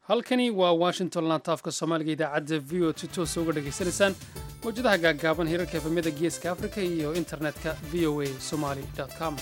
halkani waa washington lantaafka soomaaliga idaacadda v o si toosa uga dhegaysanaysaan mawjadaha gaaggaaban hirarka efamyada geeska afrika iyo internetka v o a somali com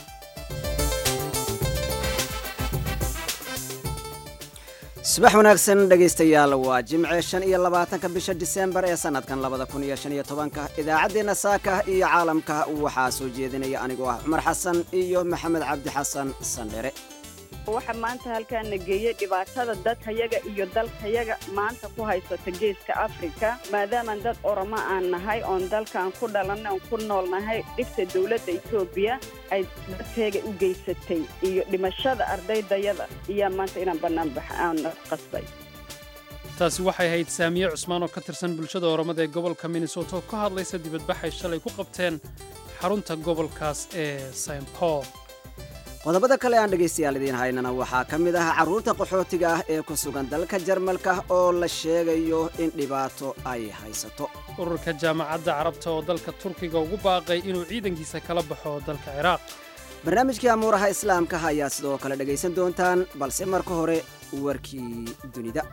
subax wanaagsan dhegaystayaal waa jimce shan iyo labaatanka bisha disembar ee sannadkan labada kun iyo shan iyo tobanka idaacaddeenna saaka iyo caalamka waxaa soo jeedinaya anigoo ah cumar xasan iyo maxamed cabdi xasan sandhere waxa maanta halkaana geeyey dhibaatada dadkayaga iyo dalkayaga maanta ku haysata geeska afrika maadaamaan dad oroma aan nahay oon dalkaan ku dhalanay oon ku nool nahay dhibta dowladda etoobiya ay dadkayga u geysatay iyo dhimashada ardaydayada iyaa maanta inaan banaanbax aan qasbay taasi waxay ahayd saamiye cusmaan oo ka tirsan bulshada oromada ee gobolka minnesota oo ka hadlaysa dibadbaxay shalay ku qabteen xarunta gobolkaas ee st paul qodobada kale aan dhegaystayaal idiin haynana waxaa ka mid ah carruurta qaxootiga ah ee ku sugan dalka jarmalka oo la sheegayo in dhibaato ay haysato ururka jaamacadda carabta oo dalka turkiga ugu baaqay inuu ciidankiisa kala baxo dalka ciraaq barnaamijkii amuuraha islaamka ayaa sidoo kale dhegaysan doontaan balse marka hore warkii dunida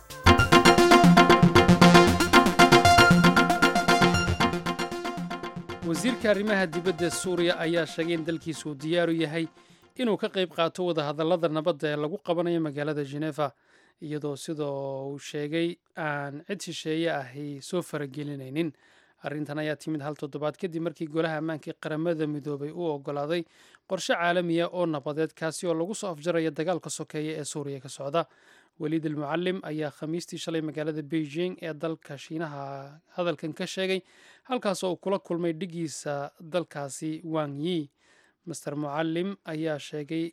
wasiirka arrimaha dibadda suuriya ayaa sheegay in dalkiisu uu diyaaru yahay inuu ka qayb qaato wadahadallada nabadda ee lagu qabanayo magaalada genefa iyadoo sidoo uu sheegay aan cid shisheeye ahi soo faragelinaynin arrintan ayaa timid hal toddobaad kadib markii golaha ammaanka ee qaramada midoobay uu oggolaaday qorshe caalamiya oo nabadeed kaasi oo lagu soo afjaraya dagaalka sokeeya ee suuriya ka socda weliid almucalim ayaa khamiistii shalay magaalada beijing ee dalka shiinaha hadalkan ka sheegay halkaasoo uu kula kulmay dhigiisa dalkaasi wang yi master mucalim ayaa sheegay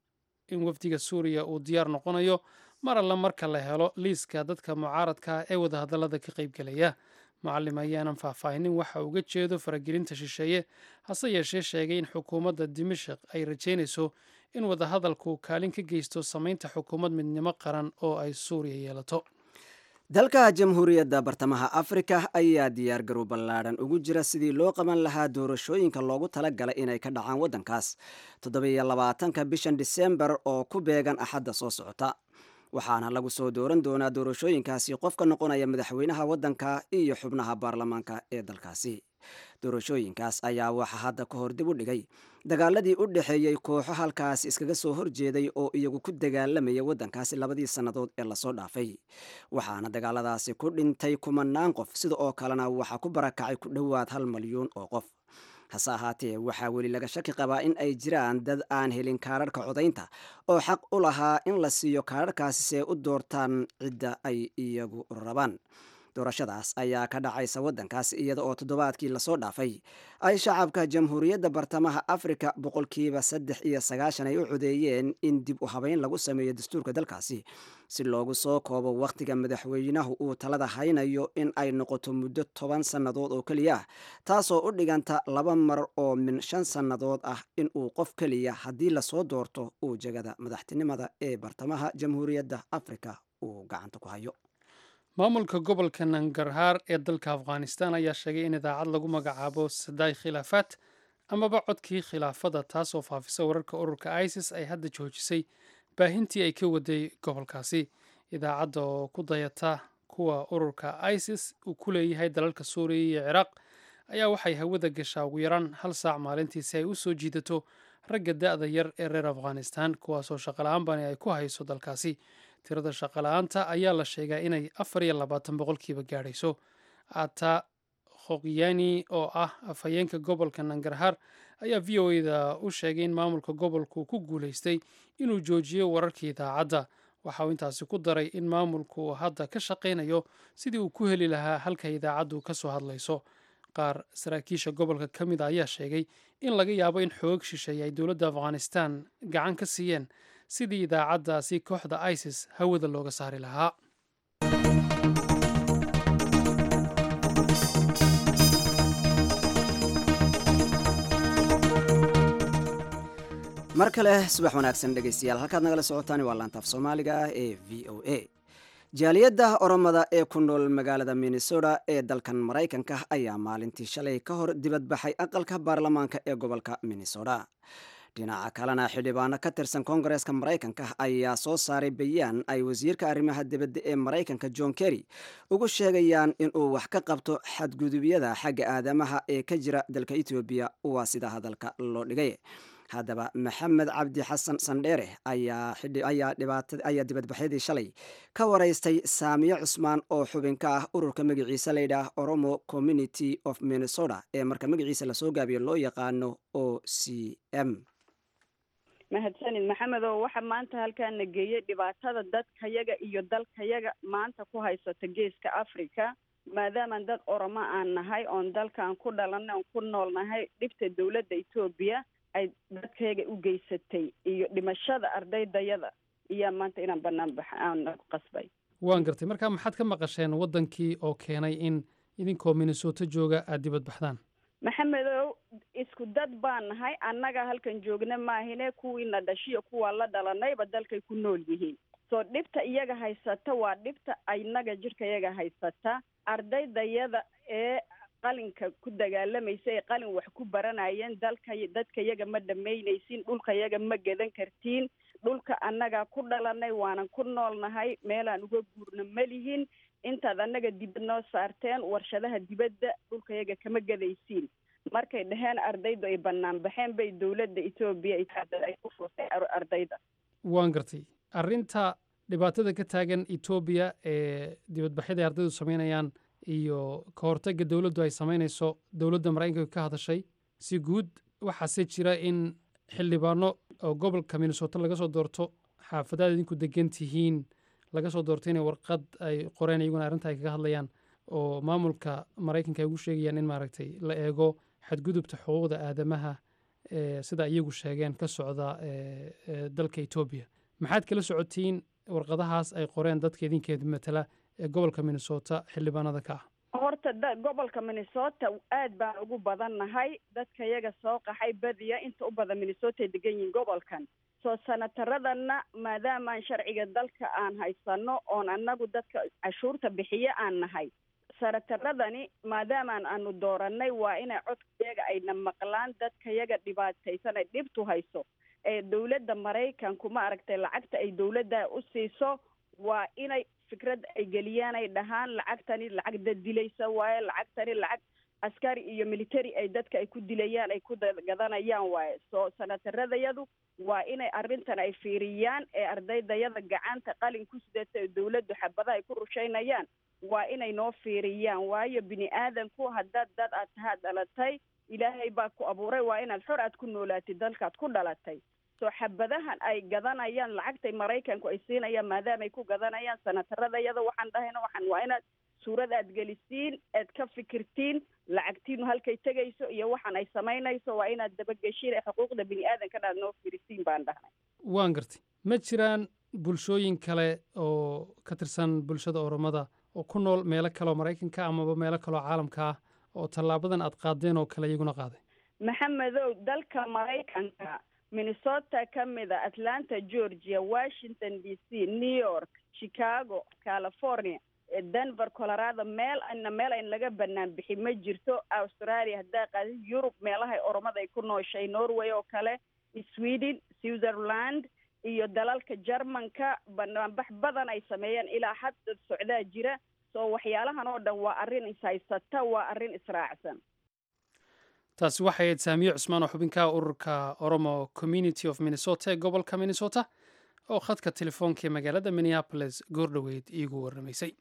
in wafdiga suuriya uu diyaar noqonayo mar alla marka la helo liiska dadka mucaaradka ee wadahadallada ka qaybgelaya mucalim ayaanan faahfaahinin waxa uga jeedo faragelinta shisheeye hase yeeshee sheegay in xukuumadda dimashik ay rajaynayso in wadahadalku kaalin ka geysto samaynta xukuumad midnimo qaran oo ay suuriya yeelato dalka jamhuuriyadda bartamaha afrika ayaa diyaar garow ballaadhan ugu jira sidii loo qaban lahaa doorashooyinka loogu tala galay inay ka dhacaan waddankaas toddobiyo labaatanka bishan disembar oo ku beegan axadda soo socota waxaana lagu soo dooran doonaa doorashooyinkaasi qofka noqonaya madaxweynaha waddanka iyo xubnaha baarlamaanka ee dalkaasi doorashooyinkaas ayaa waxaa hadda ka hor dib u dhigay dagaaladii u dhexeeyey kooxo halkaasi iskaga soo horjeeday oo iyagu ku dagaalamaya waddankaasi labadii sannadood ee lasoo dhaafay waxaana dagaaladaasi ku dhintay kumanaan qof sida oo kalena waxaa ku barakacay ku dhowaad hal malyuun oo qof hase ahaatee waxaa weli laga shaki qabaa in ay jiraan dad aan helin kaararhka codaynta oo xaq u lahaa in la siiyo kaararhkaasi see u doortaan cidda ay iyagu rabaan doorashadaas ayaa ka dhacaysa waddankaas iyada oo toddobaadkii lasoo dhaafay ay shacabka jamhuuriyadda bartamaha afrika boqolkiiba saddex iyo sagaashan ay u codeeyeen in dib u habeyn lagu sameeyo dastuurka dalkaasi si loogu soo koobo wakhtiga madaxweynahu uu talada haynayo in ay noqoto muddo toban sannadood oo keliya ah taasoo u dhiganta laba mar oo min shan sannadood ah in uu qof keliya haddii lasoo doorto uu jegada madaxtinimada ee bartamaha jamhuuriyadda afrika uu gacanta ku hayo maamulka gobolka nangarhaar ee dalka afghanistan ayaa sheegay in idaacad lagu magacaabo sadaay khilaafaad amaba codkii khilaafada taasoo faafisa wararka ururka isis ay hadda joojisay baahintii ay ka waday gobolkaasi idaacadda oo ku dayata kuwa ururka isis uu ku leeyahay dalalka suuriya iyo ciraaq ayaa waxay hawada gashaa ugu yaraan hal saac maalintii si ay u soo jiidato ragga da-da yar ee reer afghanistan kuwaasoo shaqala-aan bani ay ku hayso dalkaasi tirada shaqala-aanta ayaa la sheegaa inay afar iyo labaatan boqolkiiba gaadhayso ata khokyani oo ah afhayeenka gobolka nangarhar ayaa v o eda u sheegay in maamulka gobolku ku guulaystay inuu joojiyo wararkii idaacadda waxa uu intaasi ku daray in maamulku uu hadda ka shaqaynayo sidii uu ku heli lahaa halka idaacaddu ka soo hadlayso qaar saraakiisha gobolka ka mid a ayaa sheegay in laga yaabo in xoog shisheeye ay dowladda afghanistan gacan ka siiyeen sidii idaacaddaasi kooxda isis hawada looga saari lahaa mar kale subax wanaagsan dhegaystayaal halkaad nagala socotaan waa laantaaf soomaaliga ah ee v o a jaaliyadda oromada ee ku nool magaalada minnesota ee dalkan maraykanka ayaa maalintii shalay ka hor dibadbaxay aqalka baarlamaanka ee gobolka minnesota dhinaca kalena xildhibaano ka tirsan koongareeska maraykanka ayaa soo saaray bayaan ay wasiirka arrimaha dibadda ee maraykanka john kerry ugu sheegayaan inuu wax ka qabto xadgudubyada xagga aadamaha ee ka jira dalka etoobiya waa sida hadalka loo dhigay haddaba maxamed cabdi xasan sandheere ayaa dibadbaxyadii shalay ka waraystay saamiye cusmaan oo xubin ka ah ururka magaciisa layidhaah oromo community of minnesota ee marka magaciisa lasoo gaabiyo loo yaqaano o c m mahadsanid maxamedow waxa maanta halkaana geeyey dhibaatada dadkayaga iyo dalkayaga maanta ku haysata geeska africa maadaamaan dad oromo aan nahay oon dalkaan ku dhalanay oon ku nool nahay dhibta dowladda etoobiya ay dadkayaga u geysatay iyo dhimashada ardaydayada iyaa maanta inaan banaan bax aan ku qasbay waan gartay marka maxaad ka maqasheen waddankii oo keenay in idinkoo minnesota jooga aada dibad baxdaan maxamedow isku dad baan nahay annaga halkan joogna maahine kuwiina dhashiyo kuwaa la dhalanayba dalkay ku nool yihiin soo dhibta iyaga haysata waa dhibta inaga jidhka iyaga haysata ardaydayada ee qalinka ku dagaalamaysa ee qalin wax ku baranayeen dalka dadka yaga ma dhamaynaysin dhulka yaga ma gadan kartiin dhulka annagaa ku dhalanay waanan ku noolnahay meelaan uga guurna ma lihin intaad annaga dibad noo saarteen warshadaha dibadda dhulka yaga kama gadaysiin markay dhaheen ardaydu ay banaan baxeen bay dowladda etoobiya ay ku furtay ardayda waan gartay arrinta dhibaatada ka taagan etoobiya ee dibadbaxyada ay ardaydu samaynayaan iyo ka hortagga dowladdu ay samaynayso dowladda maraykanka ka hadashay si guud waxaase jira in xildhibaano oo gobolka minnesota laga soo doorto xaafadaad idinku degan tihiin laga soo doorto inay warqad ay qoreen iyaguna arrinta ay kaga hadlayaan oo maamulka maraykanka ay ugu sheegayaan in maaragtay la eego xadgudubta xuquuqda aadamaha sida iyagu sheegeen ka socda dalka etoobiya maxaad kala socotiin warqadahaas ay qoreen dadka idinkeeda matala ee gobolka minnesota xildhibaanada ka ah horta da gobolka minnesota aad baan ugu badan nahay dadka iyaga soo qaxay badiya inta u badan minnesota ay degan yihiin gobolkan soo sanataradana maadaamaan sharciga dalka aan haysano oon annagu dadka cashuurta bixiye aan nahay sanataradani maadaamaan aanu dooranay waa inay codkayaga ayna maqlaan dadkayaga dhibaataysan ay dhibtu hayso ee dowladda maraykanku ma aragtay lacagta ay dowladda u siiso waa inay fikrad ay geliyaan ay dhahaan lacagtani lacag dad dilaysa waaye lacagtani lacag askari iyo military ay dadka ay ku dilayaan ay ku gadanayaan waaye soo sanataradayadu waa inay arrintan ay fiiriyaan ee ardaydayada gacanta qalin ku sidata dowladdu xabadaha ay ku rushaynayaan waa inay noo fiiriyaan waayo bini aadanku haddaad dad aad tahaad dhalatay ilaahay baa ku abuuray waa inaad xor aad ku noolaatid dalkaad ku dhalatay soo xabadahan ay gadanayaan lacagtay maraykanku ay siinayaan maadaama ay ku gadanayaan sanataradayada waxaan dhahayna waxaan waa inaad suurad aad gelisiin aad ka fikirtiin lacagtiinu halkay tegayso iyo waxaan ay samaynayso waa inaad dabageshiin ee xuquuqda bini aadankan aad noo fiirisiin baan dhahnay waan gartay ma jiraan bulshooyin kale oo ka tirsan bulshada oromada oo ku nool meelo kaleoo maraykanka amaba meelo kaleoo caalamka ah oo tallaabadan aad qaadeen oo kale iyaguna qaaday maxamedow dalka maraykanka minnesota ka mid a atlanta georgia washington d c new york chicago california denver colorado meel ana meel ayn laga banaan bixi ma jirto australia haddaa qaadi yurub meelahay oromada ay ku nooshay norway oo kale sweden switzerland iyo dalalka jermanka banaanbax badan ay sameeyeen ilaa hadda socdaa jira soo waxyaalahan oo dhan waa arrin ishaysata waa arrin israacsan taasi waxay ahayd saamiye cusmaan oo xubinka ururka oromo community of minnesota ee gobolka minnesota oo khadka telefoonka ee magaalada minneapolis goordhoweyd iigu warramaysay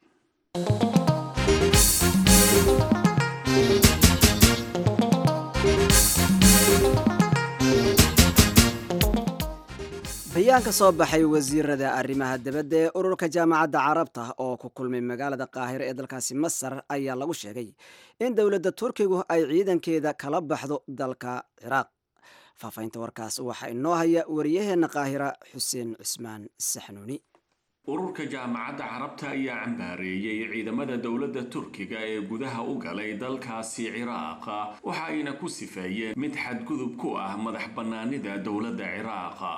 bayaan ka soo baxay wasiirada arrimaha dibadda ee ururka jaamacadda carabta oo ku kulmay magaalada qaahiro ee dalkaasi masar ayaa lagu sheegay in dowladda turkigu ay ciidankeeda kala baxdo dalka ciraaq faafahinta warkaas waxaa inoo haya wariyaheenna qaahira xuseen cusmaan saxnuuni ururka jaamacadda carabta ayaa cambaareeyey ciidamada dowladda turkiga ee gudaha u galay dalkaasi ciraaqa waxa ayna ku sifeeyeen mid xadgudub ku ah madax bannaanida dowladda ciraaqa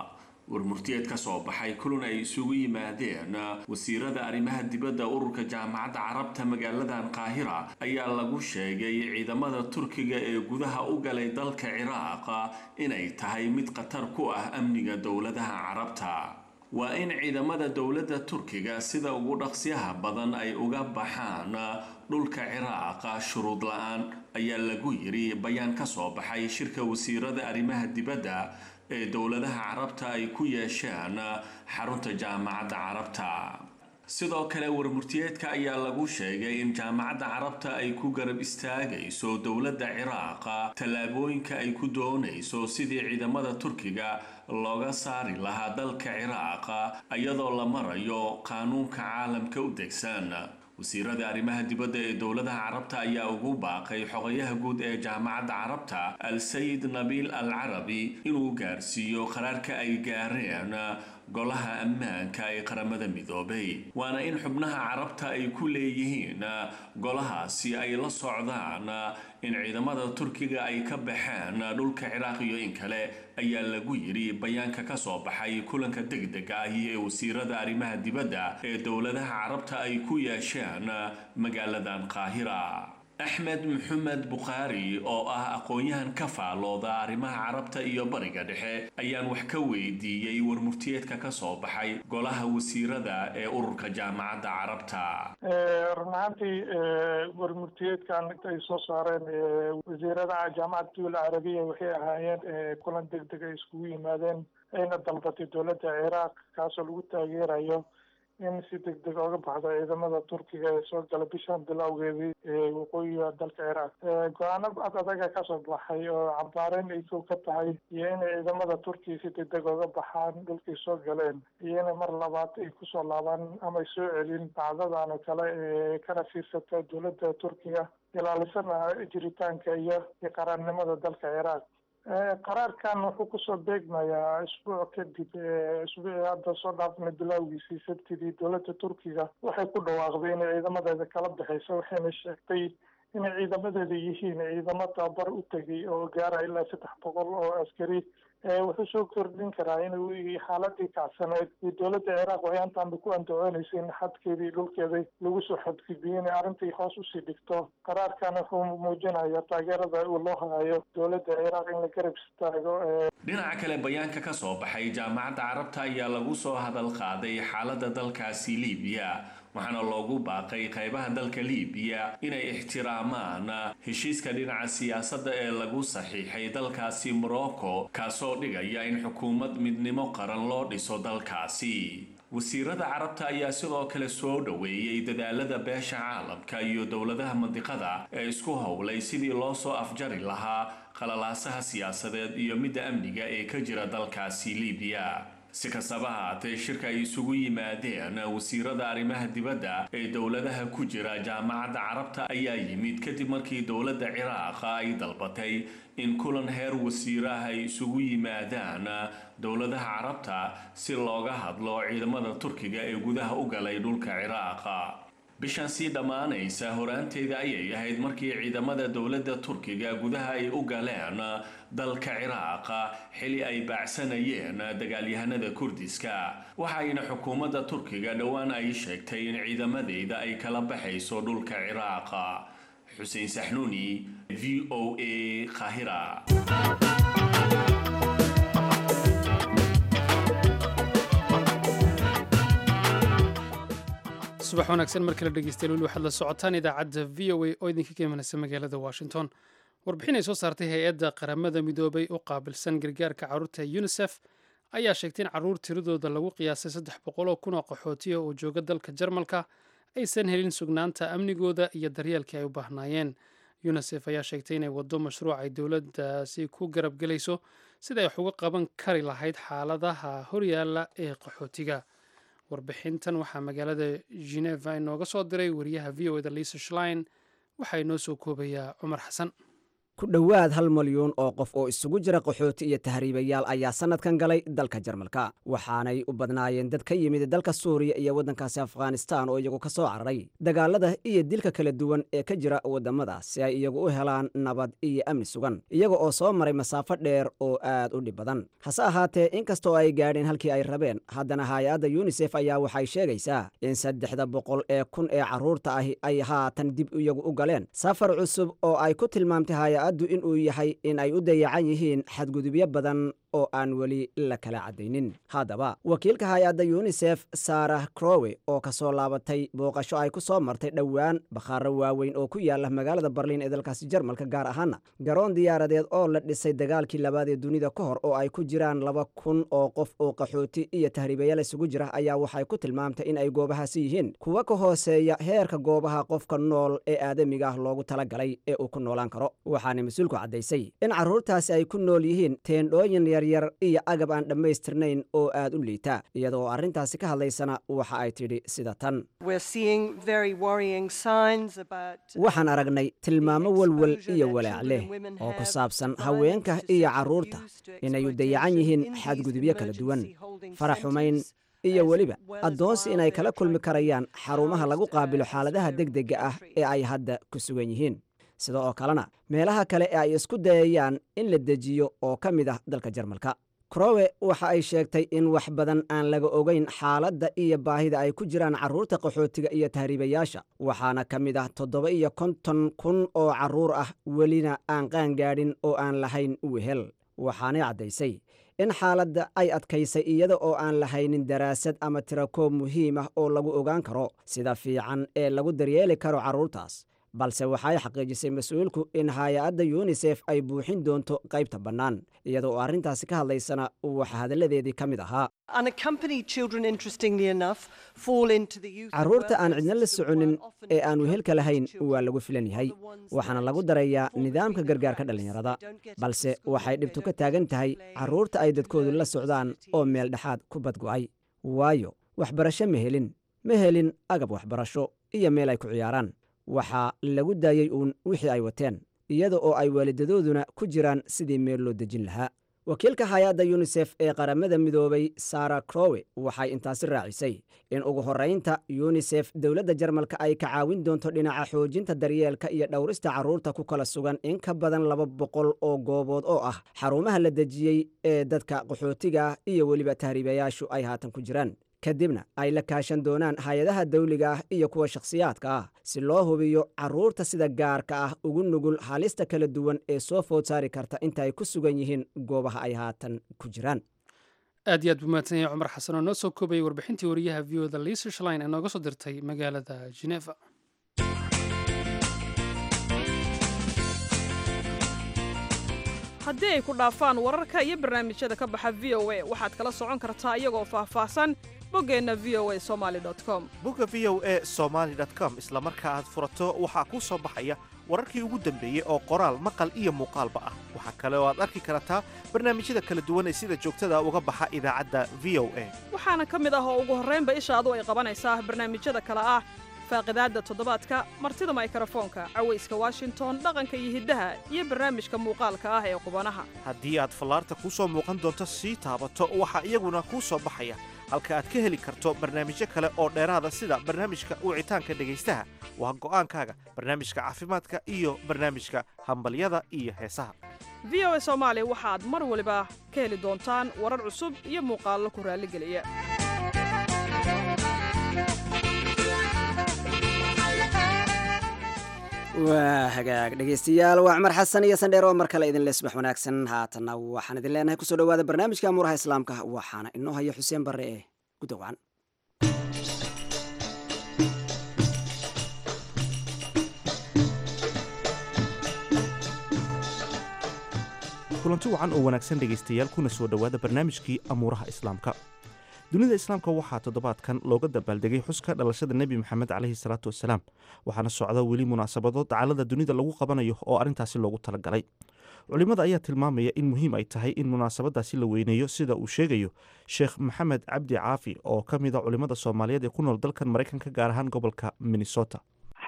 warmurtiyeed ka soo baxay kulan ay isugu yimaadeen wasiirada arrimaha dibadda ururka jaamacadda carabta magaaladan qaahira ayaa lagu sheegay ciidamada turkiga ee gudaha u galay dalka ciraaq inay tahay mid khatar ku ah amniga dowladaha carabta waa in ciidamada dowladda turkiga sida ugu dhaqsyaha badan ay uga baxaan dhulka ciraaq shuruud la-aan ayaa lagu yiri bayaan ka soo baxay shirka wasiirada arrimaha dibadda ee dowladaha carabta ay ku yeesheen xarunta jaamacadda carabta sidoo kale warmurtiyeedka ayaa lagu sheegay in jaamacadda carabta ay ku garab istaagayso dowladda ciraaq tallaabooyinka ay ku doonayso sidii ciidamada turkiga looga saari lahaa dalka ciraaq iyadoo la marayo qaanuunka caalamka u degsan wasiirada arrimaha dibadda ee dowladaha carabta ayaa ugu baaqay xogayaha guud ee jaamacadda carabta al sayid nabiil al carabi inuu gaarsiiyo qaraarka ay gaareen golaha ammaanka ee qaramada midoobay waana in xubnaha carabta ay ku leeyihiin golahaasi ay la socdaan in ciidamada turkiga ay ka baxeen dhulka ciraaq iyo in kale ayaa lagu yidhi bayaanka ka soo baxay kulanka degdega ahi ee wasiirada arrimaha dibadda ee dowladaha carabta ay ku yeesheen magaaladan qaahira axmed maxamed bukhaari oo ah aqoon-yahan ka faalooda arrimaha carabta iyo bariga dhexe ayaan wax ka weydiiyey warmurtiyeedka ka soo baxay golaha wasiirada ee ururka jaamacadda carabta run ahaantii warmurtiyeedkan ay soo saareen wasiirada jaamacadda dowla carabiya waxay ahaayeen kulan deg deg ay iskugu yimaadeen ayna dalbatay dowladda ciraaq kaasoo lagu taageerayo in si deg deg oga baxdo ciidamada turkiga ee soo gala bishan bilowgeedii waqooyiga dalka ciraaq go-aano ad adaga kasoo baxay oo cambaareyn ay kow ka tahay iyo inay ciidamada turkiga si deg deg oga baxaan dhulkay soo galeen iyo inay mar labaad ay kusoo laabaan ama ay soo celin dacdadan oo kale ee kana fiirsata dowladda turkiga ilaalisana jiritaanka iyo iyo qaraarnimada dalka ciraaq qaraarkan wuxuu kusoo beegmayaa isbuuc kadib isbuucii hadda soo dhaafnay bilowgiisii sabtidii dowladda turkiga waxay ku dhawaaqday inay ciidamadeeda kala baxayso waxayna sheegtay inay ciidamadeeda yihiin ciidamo tababar u tegay oo gaara ilaa saddex boqol oo askari wuxuu soo kordhin karaa in xaaladii kacsaneed iyo dowladda ciraaq waxay antaanba ku andacooneysay in xadkeedii dhulkeeda lagu soo xadgudbiyey inay arrintai hoos usii dhigto qaraarkan wuxuu muujinaya taageerada uu loo hayo dowladda ciraaq in la garab istaago dhinaca kale bayaanka ka soo baxay jaamacadda carabta ayaa lagu soo hadal qaaday xaaladda dalkaasi libiya waxaana loogu baaqay qaybaha dalka libiya inay ixtiraamaan heshiiska dhinaca siyaasadda ee lagu saxiixay dalkaasi morocco kaasoo dhigaya in xukuumad midnimo qaran loo dhiso dalkaasi wasiirada carabta ayaa sidoo kale soo dhoweeyey dadaalada beesha caalamka iyo dowladaha mandiqada ee isku howlay sidii loo soo afjari lahaa qalalaasaha siyaasadeed iyo midda amniga ee ka jira dalkaasi libiya si kastaba haatee shirka ay isugu yimaadeen wasiirada arrimaha dibadda ee dowladaha ku jira jaamacadda carabta ayaa yimid kadib markii dowladda ciraaq ay dalbatay in kulan heer wasiiraha ay isugu yimaadaan dowladaha carabta si looga hadlo ciidamada turkiga ee gudaha u galay dhulka ciraaqa bishan sii dhammaanaysa horaanteeda ayay ahayd markii ciidamada dowladda turkiga gudaha ay u galeen dalka ciraaqa xili ay baacsanayeen dagaalyahanada kurdiska waxayna xukuumadda turkiga dhowaan ay sheegtay in ciidamadeeda ay kala baxayso dhulka ciraaqa xuseen saxnuuni v o a khahira subax wanaagsan mar kale dhegeystayaal weli waxaad la socotaan idaacadda v o a oo idinka ka imanaysa magaalada washington warbixin ay soo saartay hay-adda qaramada midoobay u qaabilsan gargaarka carruurta unisef ayaa sheegtay in carruur tiradooda lagu qiyaasay saddex boqoloo kun oo qaxootiya oo jooga dalka jarmalka aysan helin sugnaanta amnigooda iyo daryeelkii ay u baahnaayeen unisef ayaa sheegtay inay waddo mashruuc ay dowladdaasi ku garabgelayso sida ay wax uga qaban kari lahayd xaaladaha horyaala ee qaxootiga warbixintan waxaa magaalada geneva inooga soo diray wariyaha v o eda lisa shlein waxaa inoo soo koobayaa cumar xasan ku dhowaad hal malyuun oo qof oo isugu jira qaxooti iyo tahriibayaal ayaa sannadkan galay dalka jarmalka waxaanay u badnaayeen dad ka yimid dalka suuriya iyo waddankaasi afghanistaan oo iyagu ka soo cararay dagaalada iyo dilka kala duwan ee ka jira waddamadaas si ay iyagu u helaan nabad iyo amni sugan iyaga oo soo maray masaafo dheer oo aad u dhib badan hase ahaatee inkastoo ay gaadheen halkii ay rabeen haddana hay-adda yunisef ayaa waxay sheegaysaa in saddexda boqol ee kun ee carruurta ahi ay haatan dib iyagu u galeen safar cusub oo ay ku tilmaamtay hay-addu inuu yahay in ay u dayacan yihiin xadgudubyo badan oo aan weli la kala caddaynin haddaba wakiilka hay-adda yunisef sarah crowe oo ka soo laabatay booqasho ay ku soo martay dhowaan bakhaaro waaweyn oo ku yaala magaalada barliin ee dalkaasi jarmalka gaar ahaana garoon diyaaradeed oo la dhisay dagaalkii labaad ee dunida ka hor oo ay ku jiraan laba kun oo qof oo qaxooti iyo tahriibayaal isugu jira ayaa waxay ku tilmaamtay in ay goobahaasi yihiin kuwa ka hooseeya heerka goobaha qofka nool ee aadamiga ah loogu talagalay ee uu ku noolaan karo waxaana mas-uulku caddaysay in carruurtaasi ay ku nool yihiin teendhooyin yaryar iyo agab aan dhammaystirnayn oo aad u liita iyadoo arrintaasi ka hadlaysana waxa ay tidhi sida tan waxaan aragnay tilmaamo walwal iyo walaac leh oo ku saabsan haweenka iyo carruurta inay u dayacan yihiin xadgudubyo kala duwan farax xumayn iyo weliba addoonsi inay kala kulmi karayaan xarumaha lagu qaabilo xaaladaha degdega ah ee ay hadda ku sugan yihiin sida oo kalena meelaha kale ee ay isku dayayaan in la dejiyo oo ka mid ah dalka jarmalka crowe waxa ay sheegtay in wax badan aan laga ogayn xaaladda iyo baahida ay ku jiraan carruurta qaxootiga iyo tahriibayaasha waxaana ka mid ah toddoba iyo konton kun oo carruur ah welina aan qaangaadhin oo aan lahayn wehel waxaanay caddaysay in xaaladda ay adkaysay iyada oo aan lahaynin daraasad ama tirakoob muhiim ah oo lagu ogaan karo sida fiican ee lagu daryeeli karo carruurtaas balse waxay xaqiijisay mas-uulku in hay-adda yunisef ay buuxin doonto qaybta bannaan iyada oo arrintaasi ka hadlaysana waxa hadalladeedii ka mid ahaa carruurta aan cidna la soconin ee aan wehelka lahayn waa lagu filan yahay waxaana lagu darayaa nidaamka gargaarka dhallinyarada balse waxay dhibtu ka taagan tahay carruurta ay dadkoodu la socdaan oo meel dhexaad ku badgo'ay waayo waxbarasho ma helin ma helin agab waxbarasho iyo meel ay ku ciyaaraan waxaa lagu daayey uun wixii ay wateen iyada oo ay waalidadooduna ku jiraan sidii meel loo dejin lahaa wakiilka hay-adda yunisef ee qaramada midoobay sara crowe waxay intaasi raacisay in ugu horraynta yunisef dowladda jarmalka ay ka caawin doonto dhinaca xoojinta daryeelka iyo dhowrista carruurta ku kala sugan in ka badan laba boqol oo goobood oo ah xarumaha la dejiyey ee dadka qaxootiga ah iyo weliba tahriibayaashu ay haatan ku jiraan kadibna ay la kaashan doonaan hay-adaha dawliga ah iyo kuwa shakhsiyaadka ah si loo hubiyo carruurta sida gaarka ah ugu nugul halista kala duwan ee soo food saari karta inta ay ku sugan yihiin goobaha ay haatan ku jiraan aad iyo aad buu mahadsan yahay cumar xasan oo noo soo koobayay warbixintii wariyaha v o da liisa shlein ee nooga soo dirtay magaalada geneva haddii ay ku dhaafaan wararka iyo barnaamijyada ka baxa v o a waxaad kala socon kartaa iyagoo faahfaahsan boggeenna v o a somali com bogga v o a somaali com isla marka aad furato waxaa kuu soo baxaya wararkii ugu dambeeyey oo qoraal maqal iyo muuqaalba ah waxaa kale oo aad arki kartaa barnaamijyada kala duwan ee sida joogtada uga baxa idaacadda v o a waxaana ka mid ah oo ugu horraynba ishaadu ay qabanaysaa barnaamijyada kale ah faaqidaadda toddobaadka martida maykarafoonka cawayska washington dhaqanka iyo hiddaha iyo barnaamijka muuqaalka ah ee qubanaha haddii aad fallaarta kuu soo muuqan doonto sii taabato waxaa iyaguna kuu soo baxaya halka aad ka heli karto barnaamijyo kale oo dheeraada sida barnaamijka wicitaanka dhegaystaha waa go'aankaaga barnaamijka caafimaadka iyo barnaamijka hambalyada iyo heesaha v o a soomaali waxaad mar waliba ka heli doontaan warar cusub iyo muuqaallo ku raalligeliya waa hagaag dhegaystayaal waa cumar xasan iyo sandheer oo mar kale idinle subax wanaagsan haatanna waxaan idin leenahay kusoo dhowaada barnaamijka amuuraha islaamka waxaana inoo haya xuseen barre ee gudawacan kulanti wacan oo wanaagsan dhegaystayaal kuna soo dhowaada barnaamijkii amuuraha islaamka dunida islaamka waxaa toddobaadkan looga dabaaldegay xuska dhalashada nebi maxamed caleyhi salaatu wasalaam waxaana socda weli munaasabado dacalada dunida lagu qabanayo oo arrintaasi loogu talagalay culimmada ayaa tilmaamaya in muhiim ay tahay in munaasabadaasi la weyneeyo sida uu sheegayo sheekh maxamed cabdi caafi oo ka mid a culimmada soomaaliyeed ee ku nool dalkan maraykanka gaar ahaan gobolka minnesota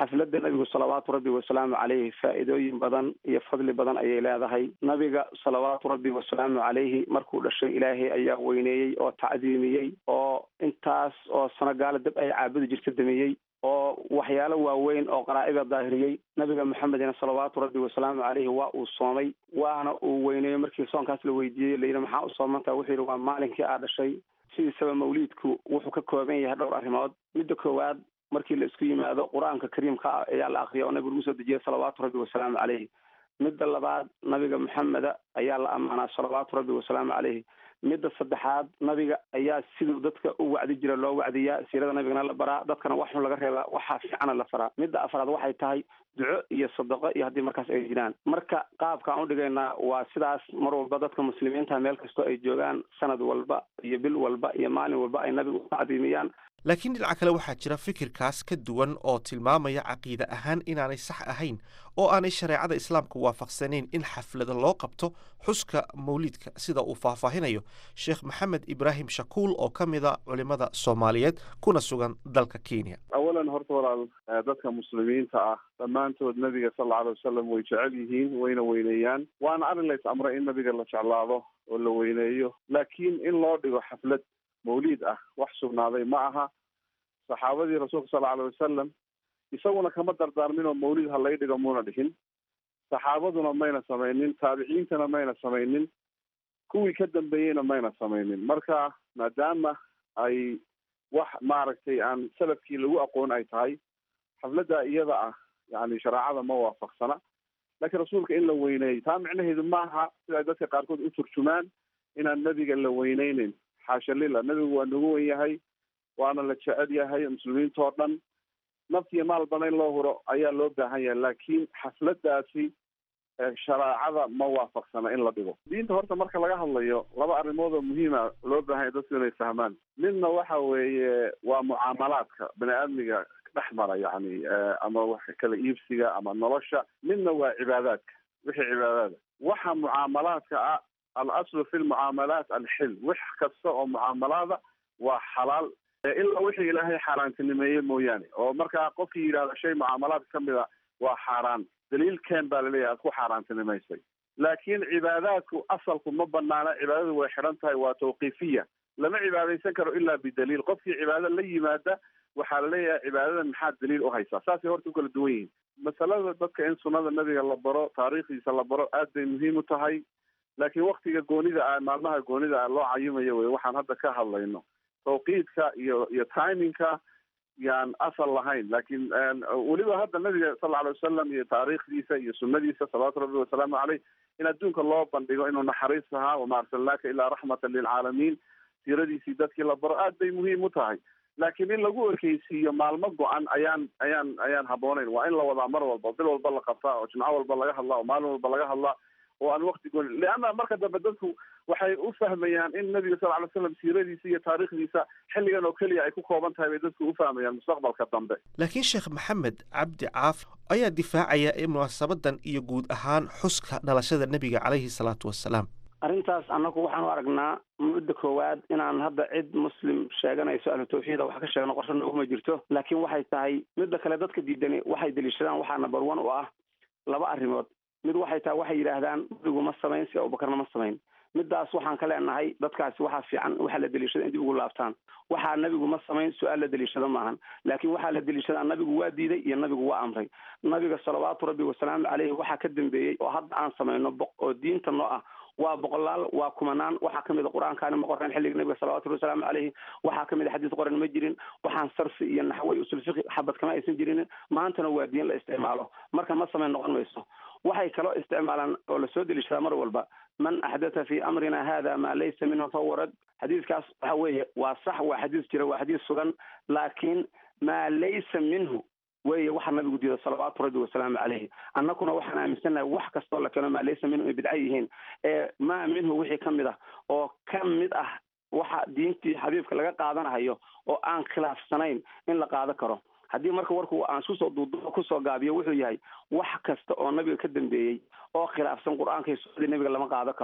xafladda nabigu salawaatu rabbi wasalaamu caleyhi faa'iidooyin badan iyo fadli badan ayay leedahay nabiga salawaatu rabbi wasalaamu caleyhi markuu dhashay ilaahay ayaa weyneeyey oo tacdiimiyey oo intaas oo sano gaala dab ay caabudi jirta damiyey oo waxyaalo waaweyn oo qaraa'ida daahiriyey nabiga maxamedina salawaatu rabbi wasalaamu caleyhi waa uu soomay waana uu weyneeyo markii soonkaas la weydiiyey layidhi maxaa u soomantaa wuxuu yidhi waa maalinkii aa dhashay sidiisaba mawliidku wuxuu ka kooban yahay dhowr arrimood midda koowaad markii la isku yimaado qur-aanka kariimka ah ayaa la akriya oo nabigu lagu soo dejiyay salawaatu rabbi wasalaamu caleyhi midda labaad nabiga maxameda ayaa la ammaanaa salawaatu rabbi wasalaamu caleyhi midda saddexaad nabiga ayaa siduu dadka u wacdi jira loo wacdiyaa siirada nabigana la baraa dadkana wax xun laga reebaa waxaa fiicana la faraa midda afraad waxay tahay duco iyo sadaqo iyo haddii markaas ay jiraan marka qaabka aan udhigaynaa waa sidaas mar walba dadka muslimiinta meel kastoo ay joogaan sanad walba iyo bil walba iyo maalin walba ay nabiga u tacdiimiyaan laakiin dhinaca kale waxaa jira fikirkaas ka duwan oo tilmaamaya caqiide ahaan inaanay sax ahayn oo aanay shareecada islaamka waafaqsanayn in xaflada loo qabto xuska mawliidka sida uu faahfaahinayo sheekh maxamed ibraahim shakuul oo ka mida culimada soomaaliyeed kuna sugan dalka kenya awalan horta walaal dadka muslimiinta ah dhammaantood nabiga sal alla alay wasalam way jecel yihiin wayna weyneeyaan waana arrin lays amray in nabiga la jeclaado oo la weyneeyo laakiin in loo dhigo xaflad mawliid ah wax sugnaaday ma aha saxaabadii rasuulka sal alay wasalam isaguna kama dardaarmin oo mawliid ha lay dhigo muuna dhihin saxaabaduna mayna samaynin taabiciintana mayna samaynin kuwii ka dambeeyeyna mayna samaynin marka maadaama ay wax maaragtay aan salafkii lagu aqoon ay tahay xafladda iyada ah yani shareecada ma waafaqsana laakiin rasuulka in la weyneeyo taa micnaheedu maaha sida ay dadka qaarkood u turjumaan inaan nebiga la weyneyneyn xaasha lila nebigu waa nagu wen yahay waana la jecel yahay muslimiinta oo dhan naftiyo maalbana in loo huro ayaa loo baahan yahay laakiin xafladaasi shareecada ma waafaqsana in la dhigo diinta horta marka laga hadlayo laba arrimood oo muhiima loo baahan yahay dadku inay fahmaan midna waxa weeye waa mucaamalaadka bani aadmiga dhex mara yani ama wax kala iibsiga ama nolosha midna waa cibaadaadka wixii cibaadaada waxa mucaamalaadka ah alaslu fi lmucaamalaat alxil wax kasta oo mucaamalaada waa xalaal ilaa wixii ilaahay xaaraantinimeeye mooyaane oo markaa qofkii yidhahda shay mucaamalaad ka mid a waa xaaraan daliilkeen baa laleeyahay aad ku xaaraantinimaysay laakiin cibaadaadku asalku ma banaana cibaadadu way xidhan tahay waa tawqiifiya lama cibaadaysan karo ilaa bidaliil qofkii cibaado la yimaada waxaa laleeyahay cibaadadan maxaad daliil u haysaa saasay horta u kala duwan yihiin masalada dadka in sunnada nabiga la baro taariikhdiisa la baro aad bay muhiim u tahay laakiin waktiga goonida ah maalmaha goonida ah loo cayimayo wey waxaan hadda ka hadlayno tawqiidka iyo iyo timingka yaan asal lahayn laakiin weliba hadda nabiga sal alay wasalam iyo taariikhdiisa iyo sunadiisa salawaatu rabbi wasalaamu caleyh in adduunka loo bandhigo inuu naxariis ahaa wama arsalnaaka ilaa raxmatan lilcaalamiin siiradiisii dadkii la baro aad bay muhiim u tahay laakiin in lagu ekeysiiyo maalmo go-an ayaan ayaan ayaan habbooneyn waa in la wadaa mar walba bil walba la qabtaa oo jimco walba laga hadlaa oo maalin walba laga hadlaa oo aan wakti gooni leanna marka dambe dadku waxay u fahmayaan in nabiga sal alay slam siiradiisa iyo taariikhdiisa xilligan oo keliya ay ku kooban tahay bay dadku u fahmayaan mustaqbalka dambe laakiin sheekh maxamed cabdi caaf ayaa difaacaya in munaasabadan iyo guud ahaan xuska dhalashada nebiga caleyhi salaatu wasalaam arrintaas annagu waxaan u aragnaa mudda koowaad inaan hadda cid muslim sheeganayso ahlu tawxiida wax ka sheegno qorsho nooguma jirto laakiin waxay tahay midda kale dadka diidani waxay deliishadaan waxaa number one u ah laba arrimood mid waxay tahay waxay yidhaahdaan nabigu ma samayn si abubakarna ma samayn midaas waxaan ka leenahay dadkaasi waxaa fiican waxaa la deliishada in dib ugu laabtaan waxaa nabigu ma samayn su-aal la deliishado maahan laakiin waxaa la deliishadaa nabigu waa diiday iyo nabigu waa amray nabiga salawaatu rabbi wasalaamu caleyhi waxaa ka dambeeyey oo hadda aan samayno oo diinta noo ah waa boqolaal waa kumanaan waxaa kamid a qur-aankaani ma qoran xilliga nabiga salawatu rabbi wasalaamu caleyhi waxaa kamid a xadiis qoran ma jirin waxaan sarfi iyo naxwo iyo usul fiqi xabad kama aysan jirin maantana waa diin la isticmaalo marka ma samayn noqon mayso waxay kaloo isticmaalaan oo lasoo deliishadaa mar walba man axdatha fi amrina hada maa laysa minhu fahuwa rad xadiiskaas waxa weeye waa sax waa xadiis jira waa xadiis sugan laakiin maa laysa minhu weye waxa nabigu diida salawaatu rabbi wasalaamu caleyhi annaguna waxaan aaminsannahay wax kastoo la keeno maa laysa minhu ay bidca yihiin ee maa minhu wixii ka mid ah oo ka mid ah waxa diintii xabiibka laga qaadanahayo oo aan khilaafsanayn in la qaado karo haddii marka warku aan iskusoo duuduubo kusoo gaabiyo wuxuu yahay wax kasta oo nabiga ka dambeeyey oo khilaafsan qur-aanka iyo sunnadii nabiga lama qaado karo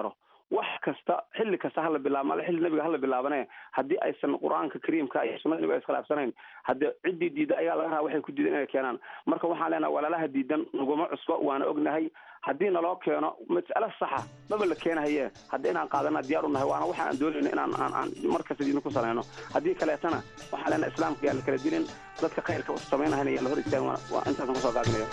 wax kasta xilli kasta hala bilaabo male xilli nebiga hala bilaabane haddii aysan qur-aanka kariimka iyo sunnada nebiga iskhilaafsanayn haddii ciddii diida ayaa laga rabaa waxay ku diidan inay keenaan marka waxaan leenahay walaalaha diidan naguma cusbo waana ognahay haddii naloo keeno mas'alo saxa maba la keenahaye haddii inaan qaadana diyaar u nahay waana waxa aan doonayno inaan aan aan markasta diidna ku salayno haddii kaleetana waxaan leenahay islaamka yaa la kala dilin dadka khayrka samaynahayna yaa la hor istaagin waa waa intaasan kusoo gaabinaya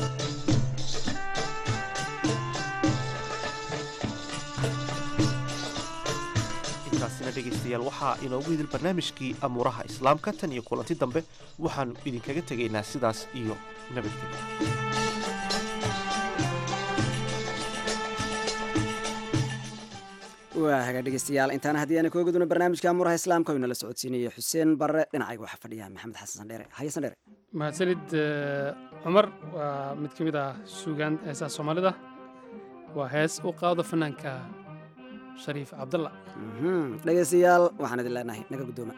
intaasina dhegaystayaal waxaa inoogu idil barnaamijkii amuuraha islaamka tan iyo kulanti dambe waxaannu idinkaga tegaynaa sidaas iyo nabadgelyo waa hagaa dhegeystayaal intaana haddii aana kooga duna barnaamijka amuraha islaamka oo inala socodsiinaya xuseen barre dhinacayga waxaa fadhiya maxamed xasan sandheere haye sandheere mahadsanid eh, cumar waa mid ka mid ah suugaan heesaha soomaalida waa hees u qaado fanaanka shariif cabdalla Mhm. dhegeystayaal waxaan idin leenahay naga guddooma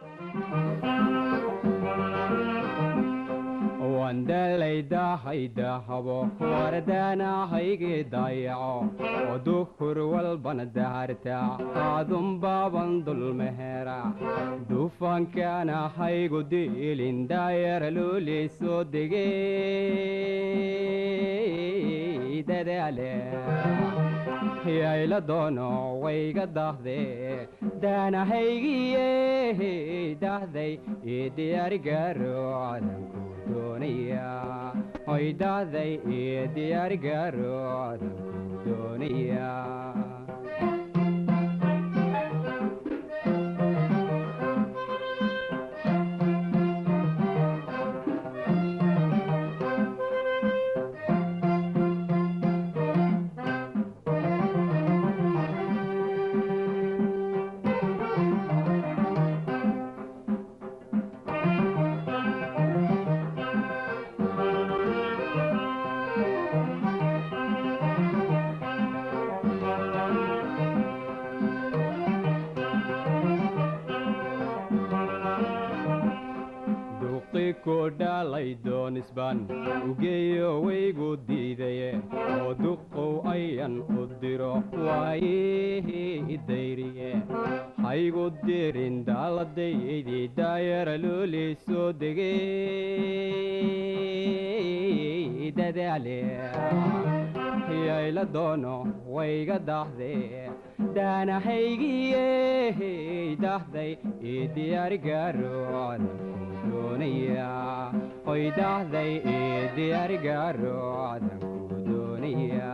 wandalaydahaydahabo wardaanahayge dayaco oo duhur walbana daharta aadunbaaban dulmehera dufankaanahaygu diilin daayara lulii soo degey dadaale yayla doono wayga dahde daanahaygiye dahday ii diyaarigaro cadanku doonaya hoy dahday ii diyaarigaro cadanku doonaya duqi ku dhalay doonisban ugeeyo waygu diidaye oo duqow ayan u diro waayihii dayriye haygu dirin daaladaydii daayara loolii soo degey dadaale yayla doono wayga dahde daanahaygiye dahday ii diyaarigaro cadanku doonaya hoy dahday ii diyaarigaro cadanku doonaya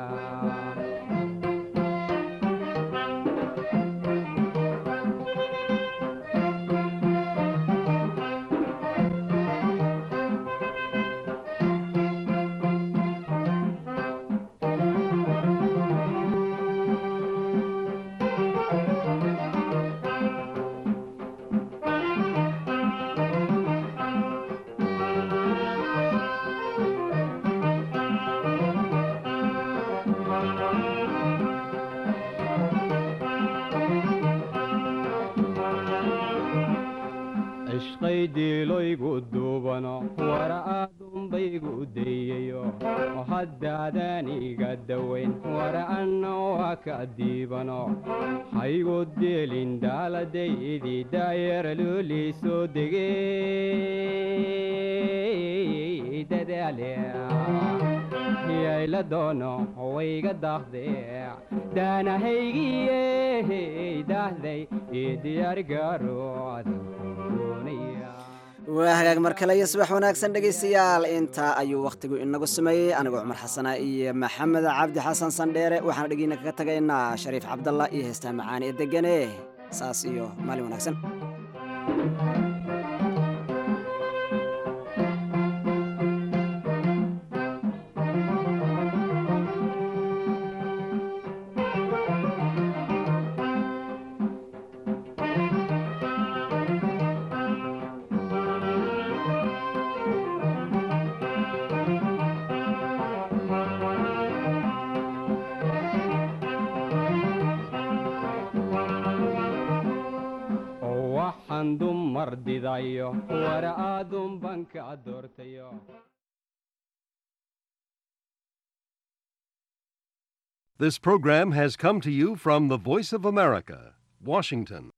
cishqay diiloygu duubano wara aadunbaygu dayayo oo haddaadan iga dawayn wara anna waa ka diibano haygu dielin daaladaydii daayara loolii soo degey dadaale yayla doono wayga dahde daanahaygiye dahday ii diyaarigaro cadanku doonaya waa hagaag mar kale iyo subax wanaagsan dhegaystayaal intaa ayuu wakhtigu inagu sameeyey anigoo cumar xasana iyo maxamed cabdi xasan sandheere waxaana dhegeyna kaga tagaynaa shariif cabdalla iyo heestaa macaani ee degane saas iyo maalin wanaagsan oo waxaan dumar didayo wara aadun banka doortayo This program has come to you from the Voice of America, Washington.